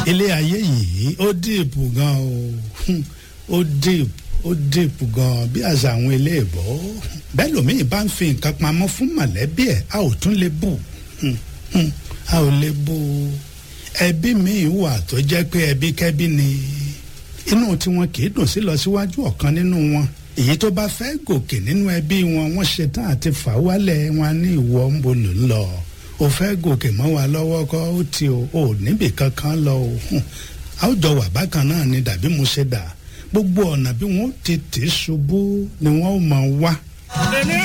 ilé ayé yìí ó dìpù gan o Hmm, ó dìpù ó dìpù gan bí àṣà àwọn ilé ìbò bẹ́ẹ̀ lómiì bá ń fi nǹkan pamọ́ fún mọ̀lẹ́bí ẹ̀ a ò tún lè bù Hmm, hmm, a ò lè bù ẹbí míì wà tó jẹ́ pé ẹbí kẹ́bí ni inú tiwọn kì í dùn sí lọ síwájú ọ̀kan nínú wọn èyí tó bá fẹ́ gòkè nínú ẹbí wọn wọ́n ṣetán àti fà wálẹ̀ wọn ní ìwọ ń bolò ń lọ o fẹ́ gòkè mọ́ wa lọ́wọ́ kọ́ ó ti o ò níbì kankan lọ o hùn. a ó jọ wà bákan náà ni dàbí mo ṣe dà gbogbo ọ̀nà bí wọ́n ti tì í ṣubú ni wọ́n ó máa wá. èmi